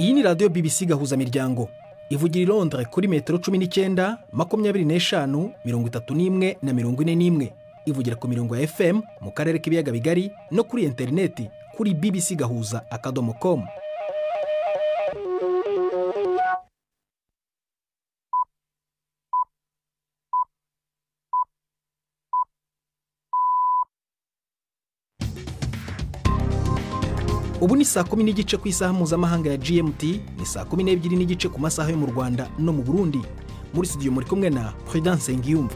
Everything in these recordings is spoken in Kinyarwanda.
iyi ni radiyo BBC gahuzamiryango ivugira i Londres kuri metero cumi n'icyenda makumyabiri n'eshanu mirongo itatu n'imwe na mirongo ine n'imwe ivugira ku mirongo ya FM mu karere k'ibiyaga bigari no kuri interineti kuri bbc gahuza akadomo komu ubu ni saa kumi n'igice ku isaha mpuzamahanga ya gmt ni saa kumi n'ebyiri n'igice ku masaha yo mu rwanda no mu burundi muri studio muri kumwe na prudence ngiyumva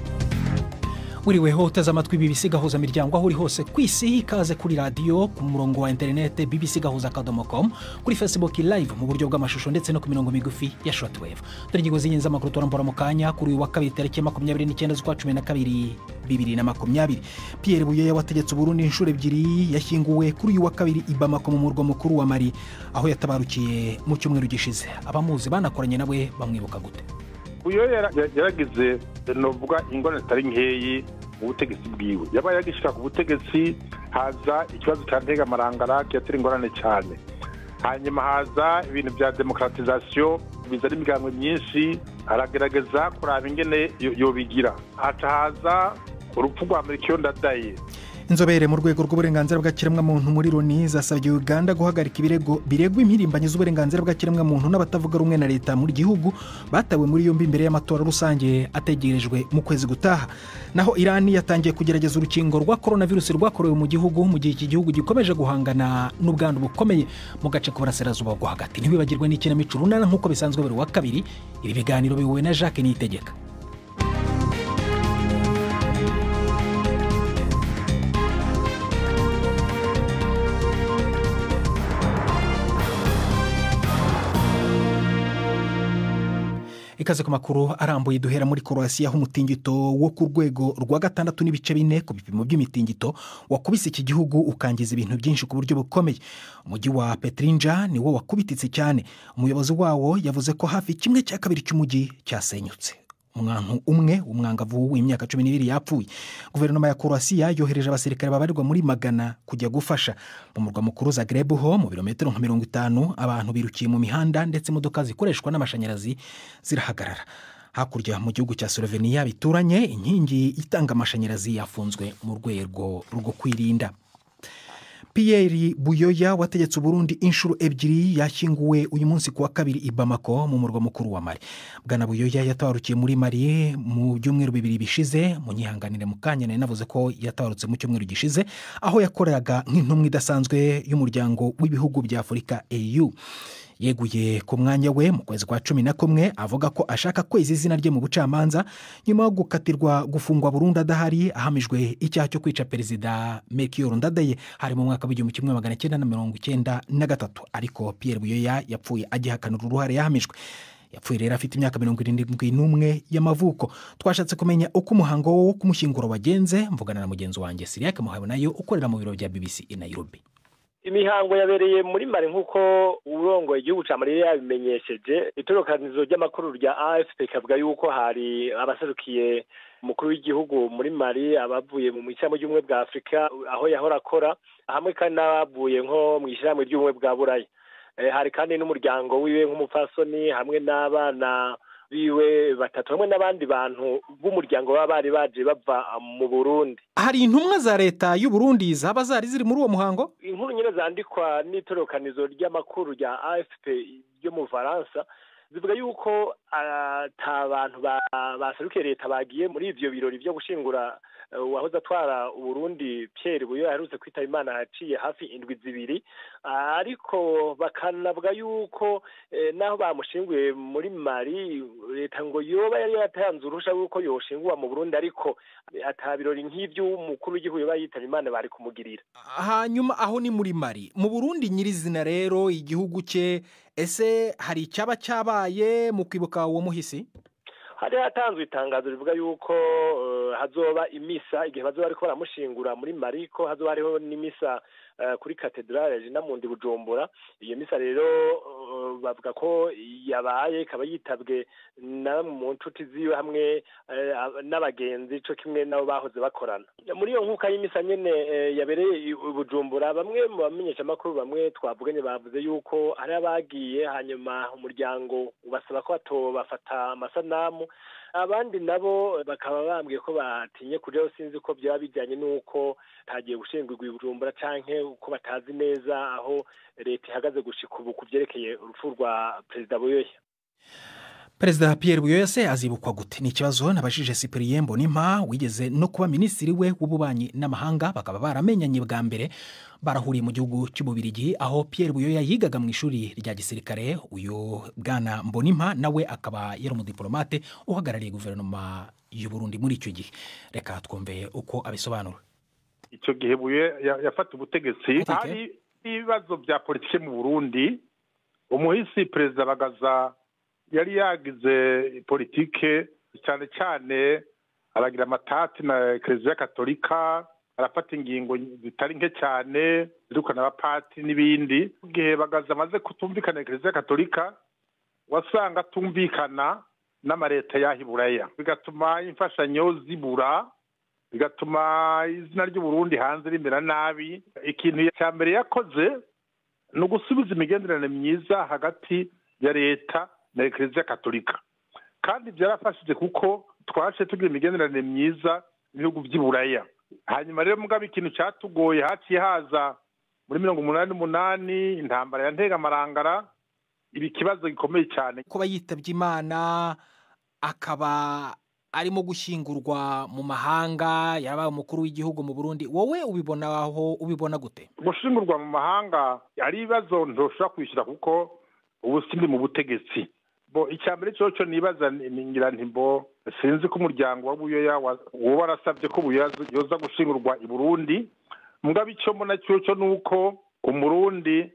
wiriweho uteze amatwi bbc gahuza miryango aho uri hose ku isi ikaze kuri radiyo ku murongo wa interinete bbc gahuza akadomo com kuri facebook live mu buryo bw'amashusho ndetse no ku mirongo migufi ya shortwave dore ingingo z'ingenzi z'amakuru turambura mu kanya kuri uyu wa kabiri tariki ya makumyabiri n'icyenda z'ukwa cumi na kabiri bibiri na makumyabiri pierre buyoya wategetse uburundi inshuro ebyiri yashyinguwe kuri uyu wa kabiri i bamako mu murwa mukuru wa mari aho yatabarukiye mu cyumweru gishize abamuzi banakoranye nawe bamwibuka gute uyu yaragize novuga ingorane zitari nkeyi mu butegetsi bwiwe yabaye yagishyira ku butegetsi haza ikibazo cya ntegamarangara kiyatera ingorane cyane hanyuma haza ibintu bya demokaratizasiyo bizana imigango myinshi aragerageza kuraba ingene yobigira haca haza urupfu rwa murikiyo ndadaye inzobere mu rwego rw'uburenganzira bw'ikiremwamuntu muri loni zasabye uganda guhagarika ibirego biregwa impirimbanyi z'uburenganzira bw'ikiremwamuntu n'abatavuga rumwe na leta muri gihugu batawe muri yombi imbere y'amatora rusange ategerejwe mu kwezi gutaha naho irani yatangiye kugerageza urukingo rwa korona virusi rwakorewe mu gihugu mu gihe iki gihugu gikomeje guhangana n'ubwandu bukomeye mu gace k'uburasirazuba bwo hagati ntibibagirwe n'ikinamico runana nk'uko bisanzwe buri wa kabiri ibi biganiro bihuwe na jacques niyitegeka ikaze ku makuru arambuye duhera muri korowasiya aho umutingito wo ku rwego rwa gatandatu n'ibice bine ku bipimo by'imitingito wakubise iki gihugu ukangiza ibintu byinshi ku buryo bukomeye umujyi wa petrinja niwo wakubititse cyane umuyobozi wawo yavuze ko hafi kimwe cya kabiri cy'umujyi cyasenyutse umwantu umwe w'umwangavu w'imyaka cumi n'ibiri yapfuye guverinoma ya korowasiya yohereje abasirikare babarirwa muri magana kujya gufasha mu murwa mukuru za grebuho mu birometero nka mirongo itanu abantu birukiye mu mihanda ndetse imodoka zikoreshwa n'amashanyarazi zirahagarara hakurya mu gihugu cya slovenia bituranye inkingi itanga amashanyarazi yafunzwe mu rwego rwo kwirinda Pierre buyoya wategetse uburundi inshuro ebyiri yashyinguwe uyu munsi ku wa kabiri i bamako mu murwa mukuru wa mari bwana buyoya yatabarukiye muri mari mu byumweru bibiri bishize munyihanganire mu kanya nari navuze ko yatabarutse mu cyumweru gishize aho yakoreraga nk'intumwa idasanzwe y'umuryango w'ibihugu bya afurika eu yeguye ku mwanya we mu kwezi kwa cumi na kumwe avuga ko ashaka kweza izina rye mu bucamanza nyuma yo gukatirwa gufungwa burundu adahari ahamijwe icyaha cyo kwica perezida mekiyoru ndadaye hari mu mwaka w'igihumbi kimwe magana cyenda na mirongo icyenda na gatatu ariko pierre buyoya yapfuye agihakanira uruhare yahamijwe yapfuye rero afite imyaka mirongo irindwi n'umwe y'amavuko twashatse kumenya uko umuhango wo kumushyingura wagenze mvugana na mugenzi wanjye siriyake muhawe nayo ukorera mu biro bya bbc i nairobi imihango yabereye muri mari nk'uko uburongo igihugu cya mariya yabimenyesheje itorokanizo ry'amakuru rya afp kavuga yuko hari abaserukiye umukuru w'igihugu muri mari abavuye mu ishyirahamwe ry'ubumwe bwa afurika aho yahora akora hamwe kandi n'abavuye nko mu ishyirahamwe ry'ubumwe bwa buraya hari kandi n'umuryango wiwe nk'umupfasoni hamwe n'abana biwe batatu hamwe n'abandi bantu b'umuryango baba bari baje bava mu burundi hari intumwa za leta y'u Burundi zaba zari ziri muri uwo muhango inkuru nyine zandikwa n'itorokanizo ry'amakuru rya afp ryo mu faransa zivuga yuko ata bantu baserukiye leta bagiye muri ibyo birori byo gushingura uwahoze atwara uburundi Pierre buyo aherutse kwitaba imana yaciye hafi indwi zibiri ariko bakanavuga yuko naho bamushinguye muri mari leta ngo yoba yari yatanze uruhushya rw'uko yoshingurwa mu burundi ariko atabirori nk'iby'umukuru w'igihugu yoba yitaba imana bari kumugirira hanyuma aho ni muri mari mu burundi nyirizina rero igihugu cye ese hari icyaba cyabaye mu kwibuka uwo muhisi hari hatanzwe itangazo rivuga yuko hazoba imisa igihe bazoba bariko baramushingura muri mari ko hazoba hariho n'imisa kuri katedrale ya jinamundi bujumbura iyo misa rero bavuga ko yabaye ikaba yitabwe na mu nshuti ziwe hamwe n'abagenzi cyo kimwe nabo bahoze bakorana muri iyo nkuka y'imisa nyine yabereye bujumbura bamwe mu bamenyeshamakuru bamwe twavuganye bavuze yuko hari abagiye hanyuma umuryango ubasaba ko batobafata amasanamu abandi nabo bakaba bambwiye ko batinye kujyaho sinzi ko byaba bijyanye n'uko hagiye gushingurwa ibijumbura cyangwa uko batazi neza aho leta ihagaze gushika ubu ku byerekeye urupfu rwa perezida buyoya perezida Pierre buyoyase azibukwa gute ni ikibazo nabajije cyprien bonimpa wigeze no kuba minisitiri we w'ububanyi n'amahanga bakaba baramenyanye bwa mbere barahuriye mu gihugu cy'ububirigi aho Pierre buyoya yigaga mu ishuri rya gisirikare uyu bwana mbonimpa nawe akaba yari umudiporomate uhagarariye guverinoma y'uburundi muri icyo gihe reka twumve uko abisobanura icyo gihe buye yafata ubutegetsi hari ibibazo bya politiki mu burundi umuhisi perezida bagaza yari yagize politike cyane cyane aragira amatati na kereziya katolika arafata ingingo zitari nke cyane zirukana abapati n'ibindi igihe bagaze amaze kutumvikana na kereziya katolika wasanga atumvikana n'amareta y'ahiburaya bigatuma imfashanyo zibura bigatuma izina ry'uburundi hanze rimera nabi ikintu cya mbere yakoze ni ugusubiza imigenderanire myiza hagati ya leta na ekereziya katolika kandi byarafashije kuko twaje tugira imigenderanire myiza mu bihugu by'iburaya hanyuma rero mugabo ikintu cyatugoye haciye haza muri mirongo umunani n'umunani intambara ya ntegamarangara ibi kibazo gikomeye cyane kuba yitabye imana akaba arimo gushyingurwa mu mahanga yabaye umukuru w'igihugu mu burundi wowe ubibonaho ubibona gute gushingurwa mu mahanga hari ibibazo ntushobora kwishyura kuko ubu si mu butegetsi icya mbere cyo nibaza ngira ntimbo sinzi ko umuryango wa buyoya uba warasabye ko yoza gushingurwa i burundi mbwa icyo mbona cyo ni uko umurundi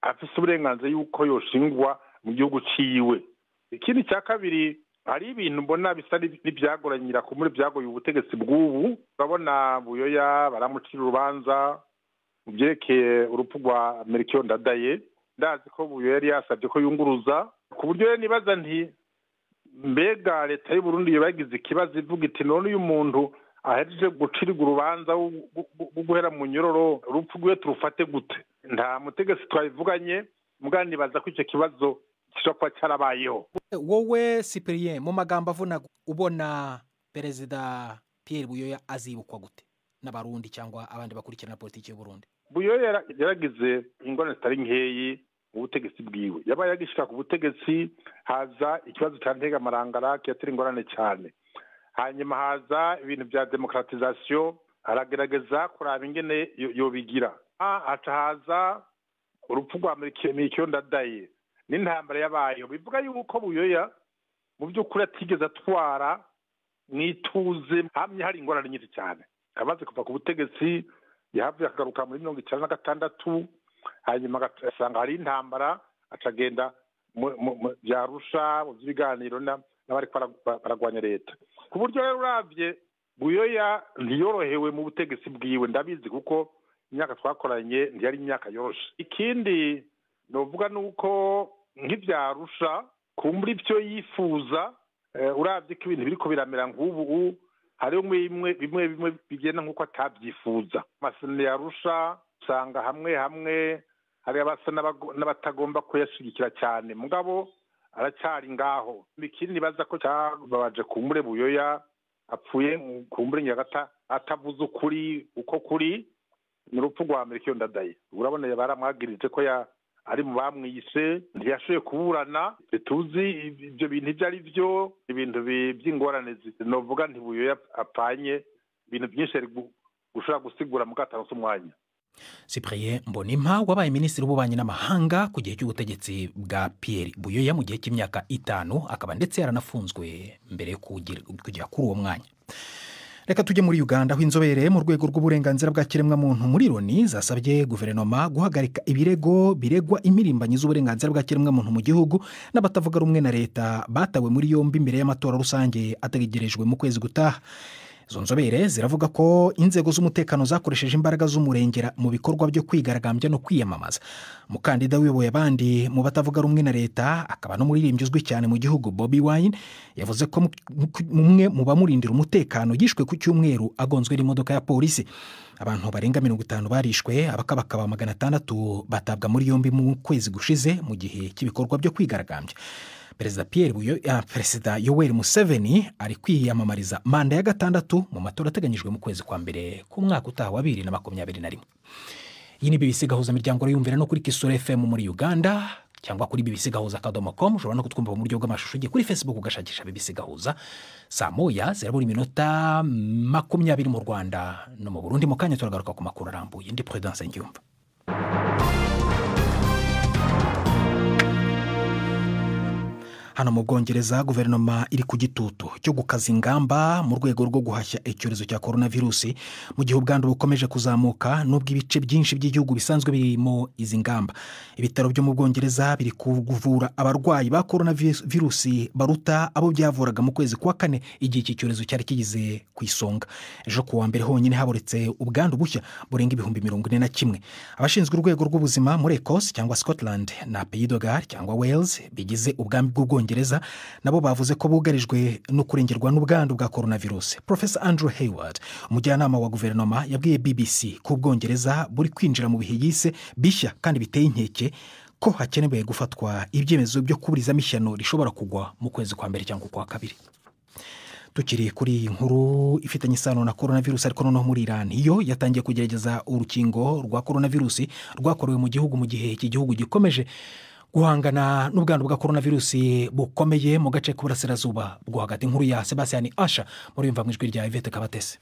afite uburenganzira y'uko yoshingwa mu gihugu cyiwe ikindi cya kabiri hari ibintu mbona bisa n'ibyagoranyira ku muri byagoye ubutegetsi bw'ubu urabona buyoya baramucira urubanza mu byerekeye urupfu rwa amerikiyo ndadaye ndazi ko buyoya yari yasabye ko yunguruza ku buryo rero nibaza nti mbega leta y'uburundi yabagize ikibazo ivuga iti none uyu muntu ahereje gucirwa urubanza rwo guhera mu nyororo urupfu rwe turufate gute nta mutegetsi twabivuganye mwandibaza ko icyo kibazo gishobora kuba cyarabayeho wowe cyprien mu magambo avuna ubona perezida Pierre buyoya azibukwa gute n'abarundi cyangwa abandi bakurikirana politiki y'uburundi buyoya yaragize ingorane zitari nkeyi ubutegetsi bwiwe yabaye agishika ku butegetsi haza ikibazo cya ntegamarangara kiyatera ingorane cyane hanyuma haza ibintu bya demokratizasiyo aragerageza kuraba ingene yobigira haca haza urupfu rwa mikiyo ndadaye n'intambara yabayo bivuga yuko buyoya mu by'ukuri atigeze atwara mu ituze hamwe hari ingorane nyinshi cyane amaze kuva ku butegetsi yahavuye akagaruka muri mirongo icyenda na gatandatu hanyuma agasanga hari intambara akagenda byarusha mu by'ibiganiro n'abari baragwanya leta ku buryo rero urabye buyoya ntiyorohewe mu butegetsi bwiwe ndabizi kuko imyaka twakoranye ntiyari imyaka yoroshe ikindi ni uvuga ni uko nk'ibyarusha kumbura ibyo yifuza urabye ko ibintu biri biramera nk'ubu hariho bimwe bimwe bigenda nk'uko atabyifuza amasomero yarusha usanga hamwe hamwe hari abasa n'abatagomba kuyashyigikira cyane mugabo aracyari ngaho ikindi nibaza ko cyababaje kumbure buyoya apfuye kumbure nyagata atavuze ukuri uko kuri ni urupfu rwa amerika iyo ndadaye urabona baramwagirije ko ari mu bamwise ntiyashoboye kuburana tuzi ibyo bintu ibyo ari byo ibintu by'ingorane zivuga ntibuyoya apfanye ibintu byinshi gushobora gusigura mu katarasi umwanya cyprien mbonimpa wabaye minisitiri w'ububanyi n'amahanga ku gihe cy'ubutegetsi bwa Pierre buyoya mu gihe cy'imyaka itanu akaba ndetse yaranafunzwe mbere yo kugera kuri uwo mwanya reka tujye muri uganda aho inzobere mu rwego rw'uburenganzira bwa kiremwamuntu muri loni zasabye guverinoma guhagarika ibirego biregwa imirimbanyi z'uburenganzira bwa kiremwamuntu mu gihugu n'abatavuga rumwe na leta batawe muri yombi mbere y'amatora rusange ategerejwe mu kwezi gutaha izo nzobere ziravuga ko inzego z'umutekano zakoresheje imbaraga z'umurengera mu bikorwa byo kwigaragambya no kwiyamamaza umukandida wiyoboye abandi mu batavuga rumwe na leta akaba n'umuririmbyi uzwi cyane mu gihugu bobi wayini yavuze ko umwe mu bamurindira umutekano yishwe ku cyumweru agonzwe n'imodoka ya polisi abantu barenga mirongo itanu barishwe abakabakaba magana atandatu batabwa muri yombi mu kwezi gushize mu gihe cy'ibikorwa byo kwigaragambya perezida Pierre Buyo perezida yoweri museveni ari kwiyamamariza manda ya gatandatu mu matora ateganyijwe mu kwezi kwa mbere k'umwaka utaha wa bibiri na makumyabiri na rimwe iyi ni bibisi gahuza miryango yumvira no kuri kisura fm muri uganda cyangwa kuri bibisi gahuza akadomo komu ushobora no kutwumva mu buryo bw'amashusho ugiye kuri facebook ugashakisha bibisi gahuza saa moya zirabura iminota makumyabiri mu rwanda no mu burundi mu kanya turagaruka ku makuru arambuye ndi peredanse ngiyumva hano mu bwongereza guverinoma iri ku gitutu cyo gukaza ingamba mu rwego rwo guhashya icyorezo cya korona virusi mu gihe ubwandu bukomeje kuzamuka n'ubwo ibice byinshi by'igihugu bisanzwe birimo izi ngamba ibitaro byo mu bwongereza biri kuvura abarwayi ba korona virusi baruta abo byavuraga mu kwezi kwa kane igihe iki cyorezo cyari kigeze ku isonga ejo ku wa mbere honyine haboretse ubwandu bushya burenga ibihumbi mirongo ine na kimwe abashinzwe urwego rw'ubuzima muri ecosse cyangwa scotland na peyidogar cyangwa wales bigize ubwami bw'ubwongereza nabo bavuze ko bugarijwe no kurengerwa n'ubwandu bwa coronavirus profesa andrew hayward umujyanama wa guverinoma yabwiye bbc ko ubwongereza buri kwinjira mu bihe yise bishya kandi biteye inkeke ko hakenewe gufatwa ibyemezo byo kuburizamo ishyano rishobora kugwa mu kwezi kwa mbere cyangwa ukwa kabiri tukiri kuri iyi nkuru ifitanye isano na korona virusi ariko noneho muri iran yo yatangiye kugerageza urukingo rwa korona virusi rwakorewe mu gihugu mu gihe iki gihugu gikomeje guhangana n'ubwandu bwa korona virusi bukomeye mu gace k'uburasirazuba bwo hagati nkuru ya sebastian asha muri yumva mu ijwi rya ivete kabatese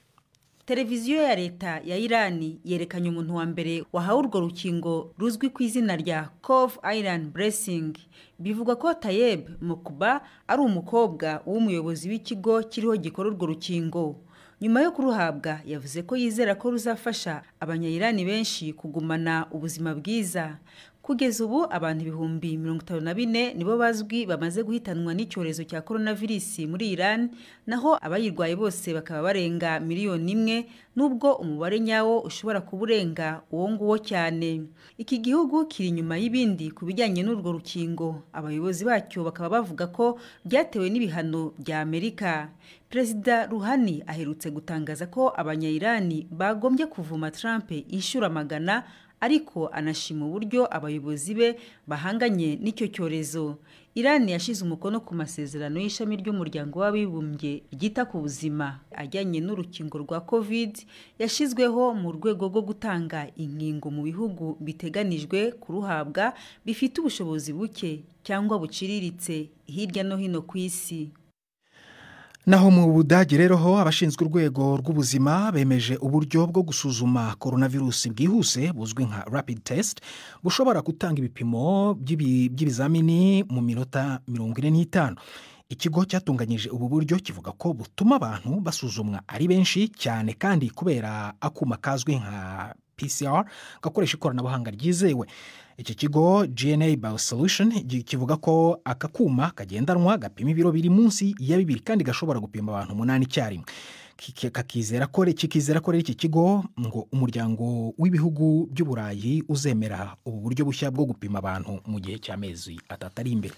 televiziyo ya leta ya irani yerekanye umuntu wa mbere wahawe urwo rukingo ruzwi ku izina rya cove iron blessing bivuga ko tayeb mukuba ari umukobwa w'umuyobozi w'ikigo kiriho gikora urwo rukingo nyuma yo kuruhabwa yavuze ko yizera ko ruzafasha abanyayirani benshi kugumana ubuzima bwiza kugeza ubu abantu ibihumbi mirongo itanu na bine nibo bazwi bamaze guhitanwa n'icyorezo cya korona virusi muri iran naho abayirwaye bose bakaba barenga miliyoni imwe nubwo umubare nyawo ushobora kuba urenga uwo nguwo cyane iki gihugu kiri inyuma y'ibindi ku bijyanye n'urwo rukingo abayobozi bacyo bakaba bavuga ko byatewe n'ibihano bya amerika perezida ruhani aherutse gutangaza ko abanyayirani bagombye kuvuma trump inshuro magana ariko anashima uburyo abayobozi be bahanganye n'icyo cyorezo irani yashyize umukono ku masezerano y'ishami ry'umuryango w'abibumbye ryita ku buzima ajyanye n'urukingo rwa covid yashyizweho mu rwego rwo gutanga inkingo mu bihugu biteganijwe kuruhabwa bifite ubushobozi buke cyangwa buciriritse hirya no hino ku isi naho mu budage rero ho abashinzwe urwego rw'ubuzima bemeje uburyo bwo gusuzuma korona virusi bwihuse buzwi nka rapid test bushobora gutanga ibipimo by'ibizamini mu minota mirongo ine n'itanu ikigo cyatunganyije ubu buryo kivuga ko butuma abantu basuzumwa ari benshi cyane kandi kubera akuma kazwi nka PCR gakoresha ikoranabuhanga ryizewe iki kigo GNA Bio Solution kivuga ko aka kuma kagendanwa gapima ibiro biri munsi ya bibiri kandi gashobora gupima abantu umunani icyarimwe kakizera ko kikizera ko rero iki kigo ngo umuryango w'ibihugu by'uburayi uzemera ubu buryo bushya bwo gupima abantu mu gihe cy'amezi atatu ari imbere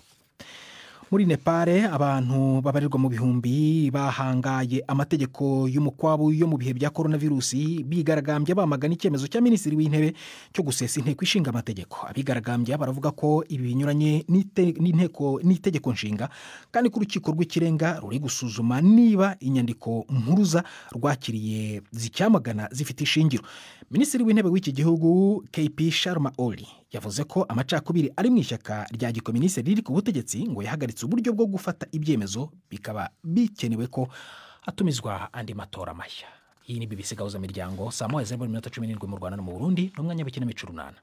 muri nepale abantu babarirwa mu bihumbi bahangaye amategeko y'umukwabu yo mu bihe bya korona virusi bigaragambya bamagana icyemezo cya minisitiri w'intebe cyo gusesa inteko ishinga amategeko abigaragambya baravuga ko ibi binyuranye n'itegeko nshinga kandi ko urukiko rw'ikirenga ruri gusuzuma niba inyandiko mpuruza rwakiriye zicyamagana zifite ishingiro minisitiri w'intebe w'iki gihugu kp sharma oli yavuze ko amacakubiri ari mu ishyaka rya gikominisi riri ku butegetsi ngo yahagaritse uburyo bwo gufata ibyemezo bikaba bikenewe ko hatumizwa andi matora mashya iyi ni bibisi gahuza miryango saa moya zeru mirongo cumi n'irindwi mu rwanda no mu burundi n'umwanya w'ikinamico runana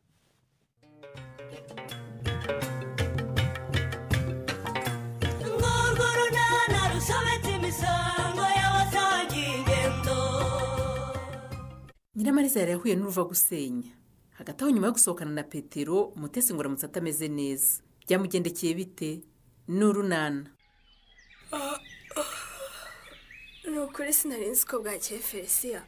nyiramariza yari yahuye n'uruva gusenya hagati aho nyuma yo gusohokana na petero umutesi ngoramutse atameze neza byamugendekeye bite ni urunana ni ukuri sinari nzi ko bwakeye felisiya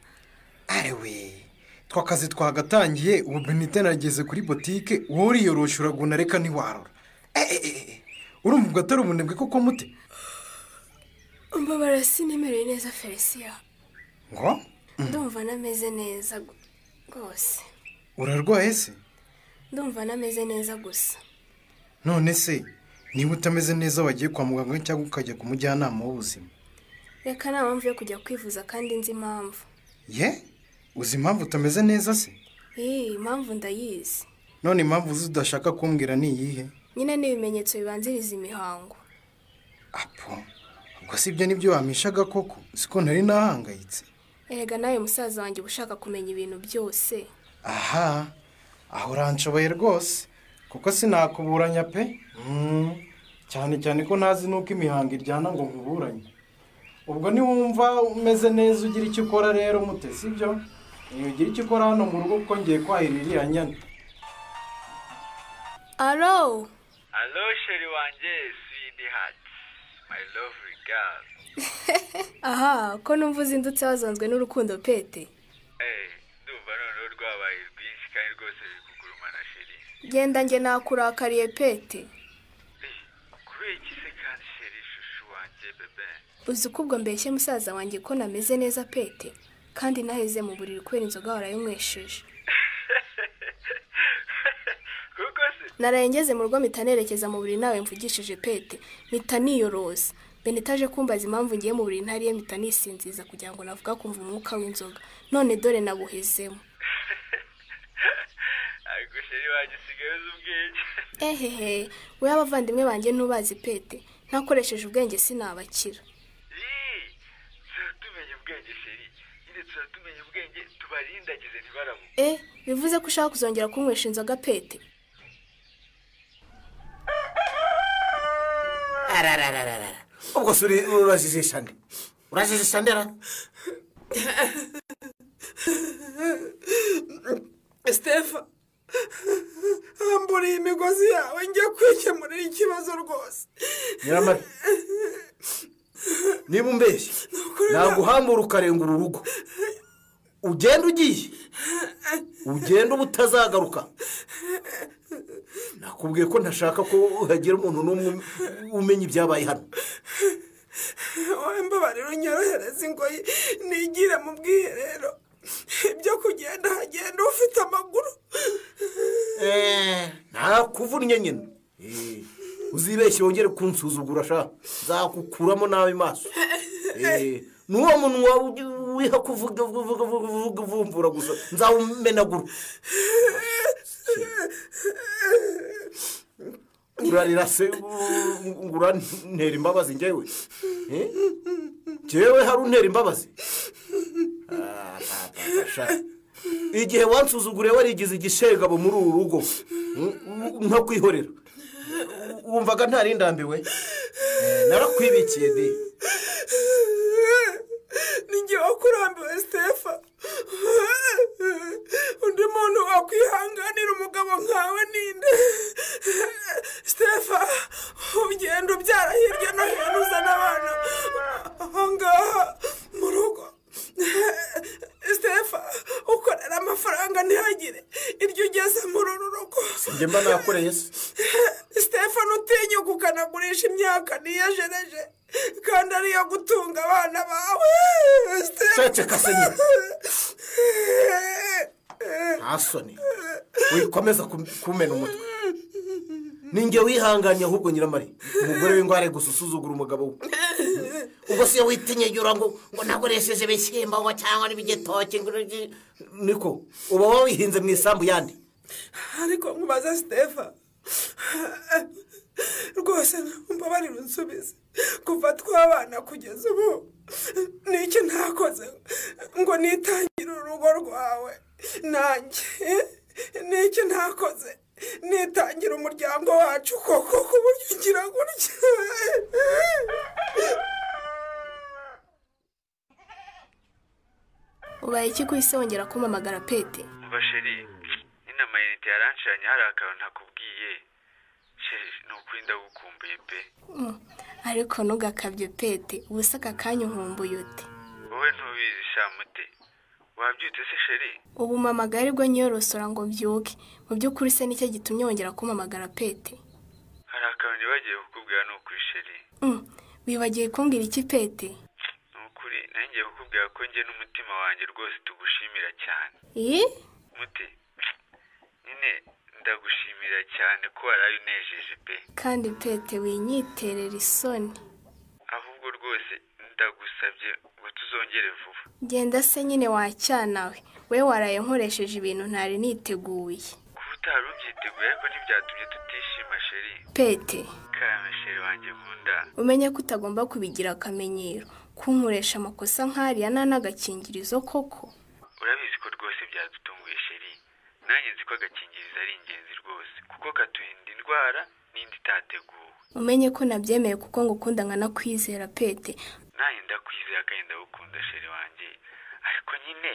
arewe twakazi twagatangiye ubu benite nageze kuri botike wowe uriyoroshe uraguna reka ntiwarura eee urumva ubwo atari umunebwe kuko mute umbabara sinemereye neza felisiya ngo ndumva nameze neza gu- rwose urarwaye se ndumva nameze neza gusa none se niba utameze neza wagiye kwa muganga cyangwa ukajya ku mujyanama w'ubuzima reka nta mpamvu yo kujya kwivuza kandi nzi impamvu ye uzi impamvu utameze neza se iyi impamvu ndayizi none impamvu uzi udashaka kumbwira ni iyihe nyine ni ibimenyetso bibanziriza imihango apo ubwo si ibyo nibyo wampishaga koko siko nari nahangayitse erega nawe musaza wanjye uba ushaka kumenya ibintu byose aha aho uranshoboye rwose kuko sinakuburanya pe Mm, cyane cyane ko ntazi n'uko imihango iryana ngo nkuburanye ubwo niwumva umeze neza ugira icyo ukora rero mute sibyo Eh, ugira icyo ukora hano mu rugo kuko ngiye kwahira iriya nyana alo Hello, Sherry Wanje, sweetheart, my lovely girl. aha ko numva uzindutse wazanzwe n'urukundo pete Eh, ndumva noneho rwabaye rwinshi kandi rwose biri kugurumana Sherry. genda njye nakurakariye pete Eh, kubera iki se kandi Sherry shushu wanje bebe? uzi ko ubwo mbeshye musaza wanjye ko nameze neza pete kandi naheze mu buriri kubera inzoga warayinywesheje Kuko se naraye ngeze mu rugo mpita nerekeza mu buriri nawe mvugishije pete mpita niyoroza benita aje kumbaza impamvu ngiye mu buriri ntariye mpita nisinziza kugira ngo navuga kumva umwuka w'inzoga none dore nabuhezemo ariko Sherry wanje usigaye uzi ubwenge. ehehe we abavandimwe banjye ntubazi pete ntakoresheje ubwenge sinabakira Ii, tuba tumenya ubwenge Sherry. Nyine tuba tumenya ubwenge tubarindagize ntibarabu. e bivuze ko ushaka kuzongera kunywesha inzoga pete ararararara ubwo se uri- urajijisha nde urajijisha nde ra sitefa mburiye imigozi yawe njye kwikemurira ikibazo rwose nyiramare niba umbeshye naguhambura ukarenga uru rugo ugenda ugiye ugenda uba utazagaruka nakubwiye ko ntashaka ko hagira umuntu n'umwe umenya ibyabaye hano wowe mbabarira unyorohereze ingoyi nigire mu bwiherero ibyo kugenda hagenda ufite amaguru ntakuvunnye nyine Eh, uzibeshye wongere kunsuzugura sha nzakukuramo nabi maso Eh, ni uwo munwa wi- wiha kuvuga vuga vuga vuga uvumbura gusa nzawumenagura urarira se ngo urantera imbabazi ngewe Eh? ngewe hari untera imbabazi Ah, ta, ta, ta, sha igihe wansuzuguriye warigize igishegabo muri uru rugo nko kwihorera wumvaga ntarindambiwe narakwibikiye de ninjye wakurambiwe sitefa undi muntu wakwihanganira umugabo nkawe ninde sitefa ugenda ubyara hirya no hino uzana abana aho ngaha mu rugo sitefa ukorera amafaranga ntihagire iryo ugeze muri uru rugo njye mba nakoreye se sitefano utinyuka ukanagurisha imyaka niyejereje kandi ariyo gutunga abana bawe Ceceka se nyine. nta soni wikomeza kum- kumena umutwe ninjye wihanganye ahubwo nyiramari umugore w'indwara gusa usuzugura umugabo we ubwo se witinyegura ngo ngo nakoresheje ibishyimbo ngo cyangwa n'ibigitoki ngo n'iki- niko uba wabihinze mu isambu yandi ariko nkubaza sitefa rwose mbabarira unsubize kuva twabana kugeza ubu niki ntakoze ngo nitangire urugo rwawe nanjye niki ntakoze nitangira umuryango wacu koko ku buryo ugira gutya ubaye iki ku isi wongera kumpamagara pete Umva Sherry, nyine amayinite yaranshiranye hari akantu ntakubwiye. Sherry, ni ukuri ndagukumbuye pe. ariko ntugakabye pete ubu se aka kanya uhumbuye uti wowe ntubizi shamute wabyutse se sheri ubu mpamagaye aribwo nyiyorosora ngo mbyuke mu by'ukuri se nicyo gitumye wongera kumpamagara pete hari akantu nibagiwe kukubwira ni ukuri sheri Mm, wibagiwe kumbwira iki pete ni ukuri nanjye kukubwira ko njye n'umutima wanjye rwose tugushimira cyane iyi muti nyine ndagushimira cyane ko waraye unejeje pe kandi pete winyiterera isoni ahubwo rwose ndagusabye ngo tuzongere vuba genda se nyine wacyanawe we waraye nkoresheje ibintu ntari niteguye kuba utari ubyiteguye ariko ntibyatumye tutishima sheri pete kame sheri wanjye nkunda umenye ko utagomba kubigira akamenyero kunkoresha amakosa nk'ariya nta n'agakingirizo koko urabizi ko rwose byadutunguye sheri nanjye nzi ko agakingirizo ari ingenzi rwose kuko katurinda indwara n'indi itateguwe umenye ko nabyemeye kuko ngo ukunda nkanakwizera pete nanjye ndakwizera kandi ndagukunda sheri wanjye ariko nyine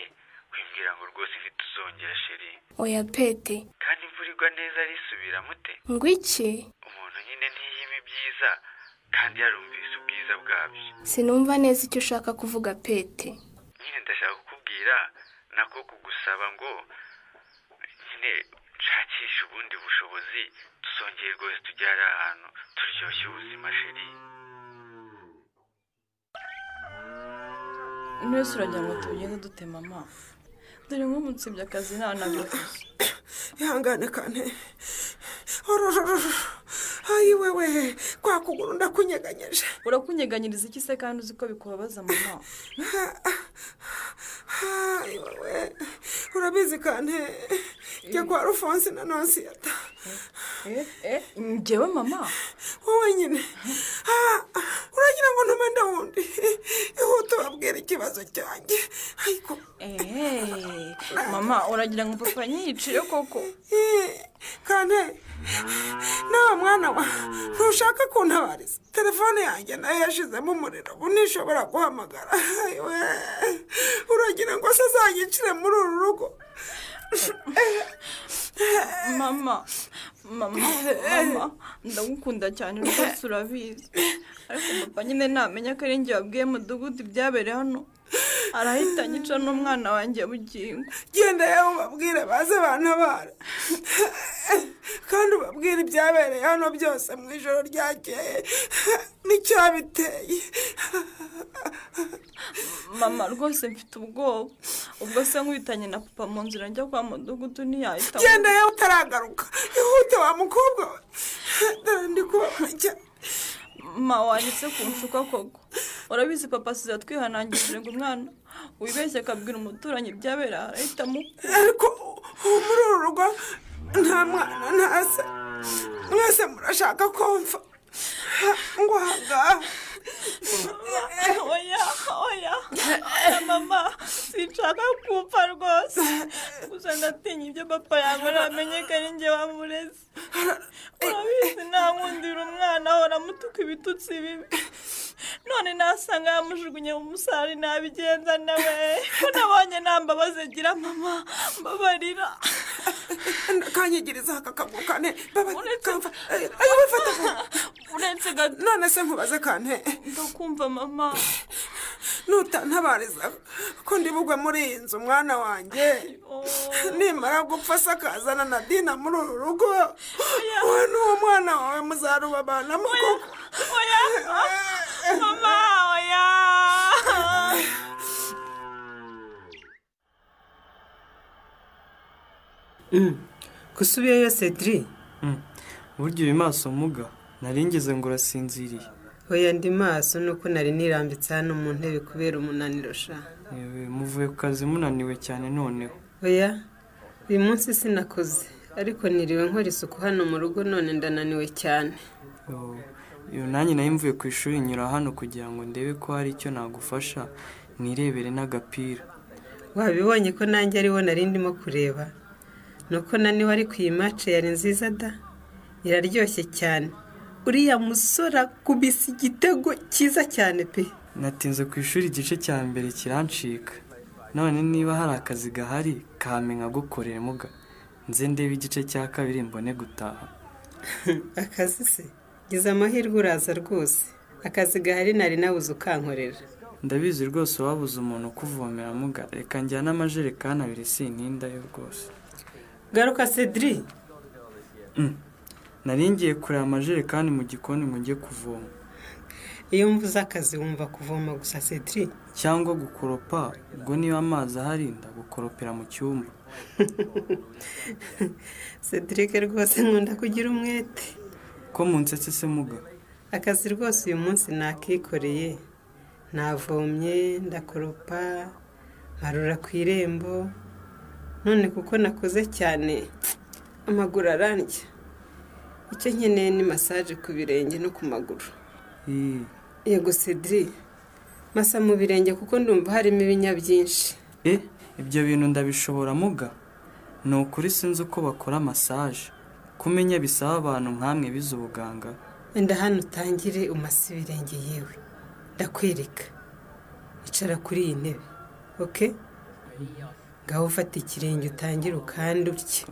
wimbwira ngo rwose ivi tuzongera sheri oya pete kandi imvura igwa neza risubira mute ngo iki umuntu nyine ntiyima ibyiza kandi yarumvise ubwiza bwabyo sinumva neza icyo ushaka kuvuga pete nyine ndashaka kukubwira nako kugusaba ngo nyine nshakishe ubundi bushobozi tuzongere rwose tujye hari ahantu turyoshye ubuzima sheri mwese uragira ngo tugende dutema amafu dore nk'umunsibye akazi nta n'agakoze ihangane kane ororororo ayi wewe kwa kuguru ndakunyeganyeje urakunyeganyiriza iki se kandi uzi ko bikubabaza mama ayi wewe urabizi kane njya kwa rufonse na nonsiyata eh eh njyewe mama wowe nyine Ah, uragira ngo ntume wundi ihute ubabwira ikibazo cyanjye ariko eh mama uragira ngo papa nyiciye koko kandi nawe mwana wa ntushaka kuntabariza telefone yanjye nayo yashizemo umuriro ubu ntishobora guhamagara Ayiwe, uragira ngo se azanyicire muri uru rugo mama mama mama ndagukunda cyane rwose urabizi ariko papa nyine ntamenya ko ari njye wabwiye mudugudu ibyabereye hano arahita anyica n'umwana wanjye bugingo genda yewe ubabwire baze bantabara kandi ubabwire ibyabereye hano byose mu ijoro ryakeye n'icyabiteye mama rwose mfite ubwoba ubwo se nkubitanye na papa mu nzira njya kwa mudugudu ntiyahita genda yewe utaragaruka ihute wa mukobwa we dore ndi kubabona cyane mama wanditse ku nshuka koko urabizi papa asize twihanangirije ngo umwana wibeshye akabwira umuturanyi ibyabereye arahita amukura ariko ubu muri uru rugo nta mwana nta se mwese murashaka ko mfa ngo ahangaha oya oya mama sinshaka kupfa rwose gusa ndatinya ibyo papa yambara amenyekane njye wamureze urabizi ntankundira umwana ahora amutuka ibitutsi bibi none nasanga yamujugunye mu musari nabigenza nawe ko nabonye nta mbabazi agira mama mbabarira kanyigiriza aka kaguru kane babakamva ayo bifata uretse gato none se nkubaze kane ndakumva mama nutantabariza ko ndi bugwe muri iyi nzu mwana wanjye nimara gupfa se akazana na dina muri uru rugo we n'uwo mwana wawe muzarubabanamo koko oya mama oya gusubiyeyo cedri burya uri maso muga naringeze ngo urasinziriye oya ndi maso nuko nari nirambitse hano mu ntebe kubera umunaniro sha Yewe, muvuye ku kazi munaniwe cyane noneho oya uyu munsi sinakoze ariko niriwe nkora isuku hano mu rugo none ndananiwe cyane Oh, iyo nanjye nayo mvuye ku ishuri nyura hano kugira ngo ndebe ko hari icyo nagufasha nirebere n'agapira wabibonye ko nanjye ariwo nari ndimo kureba nuko naniwe ariko iyi mace yari nziza da iraryoshye cyane uriya musore akubise igitego cyiza cyane pe natinze ku ishuri igice cya mbere kirancika none niba hari akazi gahari kame nkagukorera muga nze ndebe igice cya kabiri mbone gutaha akazi se gize amahirwe uraza rwose akazi gahari nari nabuze ukankorera ndabizi rwose wabuze umuntu ukuvomera muga reka njyane amajerekani abiri sintinda yo rwose garuka cedri nari ngiye kureba amajerekani mu gikoni ngo njye kuvoma iyo mvuze akazi wumva kuvoma gusa cedri cyangwa gukoropa ubwo niba amazi ahari ndagukoropera mu cyumba cedric rwose nkunda kugira umwete ko munsetse se muga akazi rwose uyu munsi nakikoreye navomye ndakoropa nkarura ku irembo none kuko nakoze cyane amaguru arandya icyo nkeneye ni masaje ku birenge no ku maguru yego cedri masa mu birenge kuko ndumva harimo ibinya byinshi e ibyo bintu ndabishobora muga ni ukuri sinzi uko bakora masaje kumenya bisaba abantu nk'amwe bize ubuganga wenda hano utangire umase ibirenge yewe ndakwereka icara kuri iyi ntebe oke ngaho ufata ikirenge utangire ukandi utye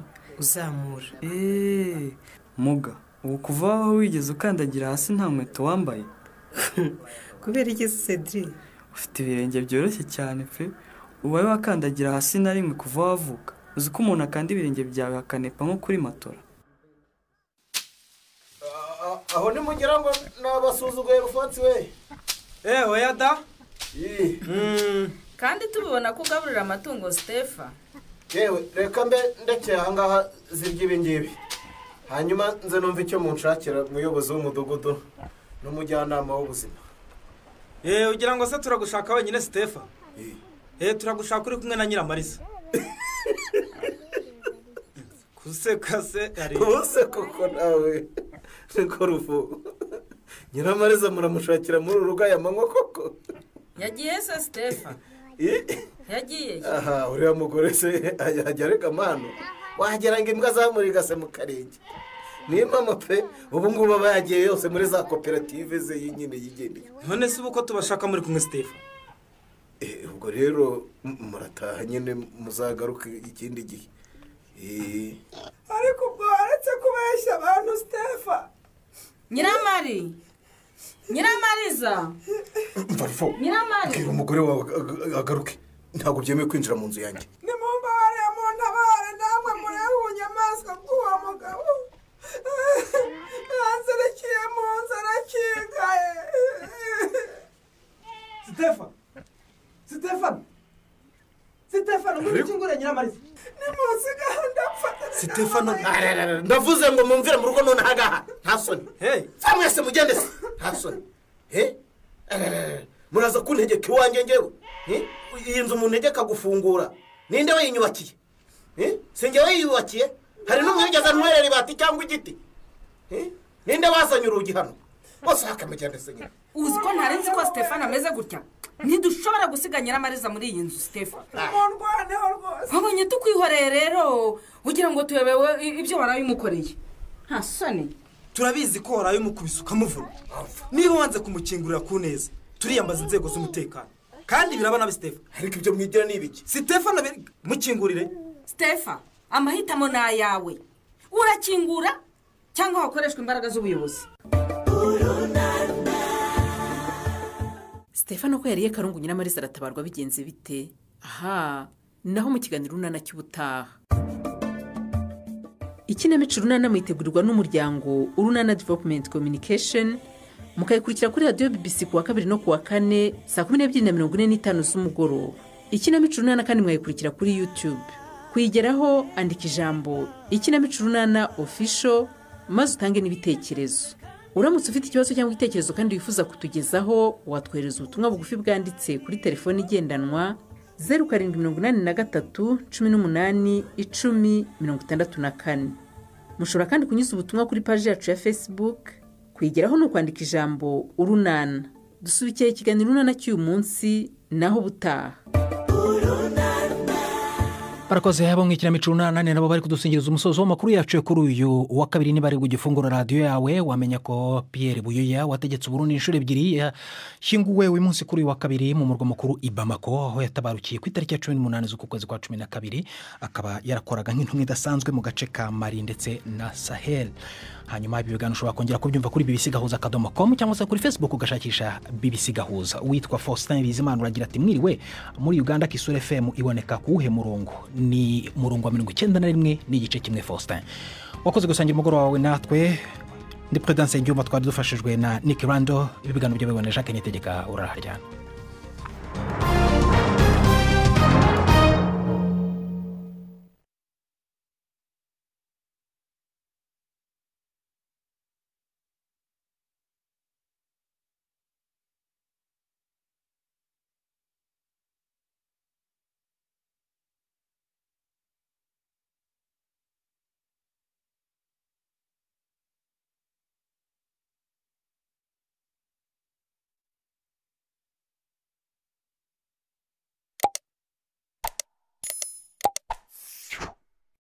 uzamura eee muga ubu kuva aho wigeze ukandagira hasi nta nkweto wambaye kubera iki cedri ufite ibirenge byoroshye cyane pe ubaye wakandagira hasi na rimwe kuva wavuka uzi ko umuntu akanda ibirenge byawe hakanepa nko kuri matora aho nimugera ngo nabasuzuguye rufatsi we ewe yada kandi tubibona ko ugaburira amatungo sitefa yewe reka mbe ndekeye ahangaha zirya ibi ngibi hanyuma nze numva icyo munshakira umuyobozi w'umudugudu n'umujyanama w'ubuzima eee ugira ngo se turagushaka wenyine sitefa eee turagushaka uri kumwe na nyiramarisa kuseka se ari ubuse koko nawe niko ruvu nyiramariza muramushakira muri uru rugo aya manywa koko yagiye se sitefa yagiye aha uriya mugore se ajya areka amano wagira ngo imbwa zamuriga se mu karenge niyo mpamvu pe ubu ngubu aba yagiye yose muri za koperative ze nyine yigendeye none se ubu ko tubashaka muri kumwe sitefa Eh, ubwo rero m- murataha nyine muzagaruke ikindi gihe Eh, ariko ubwo waretse kubeshya abantu sitefa nyiramari nyiramariza mvarufo nyiramari bwira umugore wawe ag- ag- agaruke ntabwo byemewe kwinjira mu nzu yanjye nimumbabarire muntabare namwe murebe ubunyamaswa bw'uwo mugabo yanzerekiye mu nzu arakingaye sitefa sitefani sitefani nguri ukingura nyiramariza nimusigaho ndapfa sitefano ndavuze ngo mumvire mu rugo none ahangaha nta soni za mwese mugende se nta soni Eh? Ararara, muraza kuntegeka iwanjye ngewe Eh? iyi nzu muntegeka gufungura ninde wayinyubakiye Eh? si njye wayiyubakiye hari n'umwigeze anwerera ibati cyangwa igiti Eh? ninde wazanye urugi hano bose hakamugende se nyine uzi ko ntari nzi ko sitefani ameze gutya ntidushobora gusiga nyiramariza muri iyi nzu sitefani nimundwaneho rwose wabonye tukwihoreye rero ugira ngo tuyobewe i- ibyo warabimukoreye nta soni turabizi ko waraye umukubise ukamuvuna niba wanze kumukingurira ku neza turiyambaza inzego z'umutekano kandi biraba nabi sitefa ariko ibyo mwigira ni ibiki sitefa na mukingurire sitefa amahitamo ni ayawe urakingura cyangwa hakoreshwa imbaraga z'ubuyobozi sitefano ko yariye karungu nyiramariza aratabarwa bigenze bite aha naho mu kiganiro runana cy'ubutaha ikinamico runana muyitegurirwa n'umuryango urunana developumenti communication mukayikurikira kuri radiyo bibisi ku wa kabiri no ku wa kane saa kumi n'ebyiri na mirongo ine n'itanu z'umugoroba ikinamico runana kandi mwayikurikira kuri yutube kuyigeraho andika ijambo ikinamico runana ofisho maze utange n'ibitekerezo uramutse ufite ikibazo cyangwa igitekerezo kandi wifuza kutugezaho watwohereza ubutumwa bugufi bwanditse kuri telefoni igendanwa zeru karindwi mirongo inani na gatatu cumi n'umunani icumi mirongo itandatu na kane mushobora kandi kunyuza ubutumwa kuri paji yacu ya facebook kuyigeraho ni ukwandika ijambo urunana dusubikiye ikiganiro urunana cy'uyu munsi naho ubutaha barakoze habo nk'ikinamico runanane nabo bari kudusingiriza umusozo w'amakuru yacu yo kuri uyu wa kabiri niba ari gufungura radiyo yawe wamenya ko piyeri buyoya wategetse uburundi inshuro ebyiri yashyinguwe uyu munsi kuri uyu wa kabiri mu murwa mukuru ibamako aho yatabarukiye ku itariki ya cumi n'umunani z'ukwezi kwa cumi na kabiri akaba yarakoraga nk'intumwa idasanzwe mu gace ka mari ndetse na sahel hanyuma ibiganiro ushobora kongera kubyumva kuri bbc gahuza akadomo komu cyangwa se kuri facebook ugashakisha bbc gahuza uwitwa faustin bizimana uragira ati mwiriwe muri uganda kisura fm iboneka ku wuhe murongo ni murongo wa mirongo icyenda na rimwe n'igice kimwe faustin wakoze gusangira umugoroba wawe natwe ndi perezidansi y'igihugu twari dufashijwe na nick rando ibiganiro byo bibona jacques nitegeka uraharyana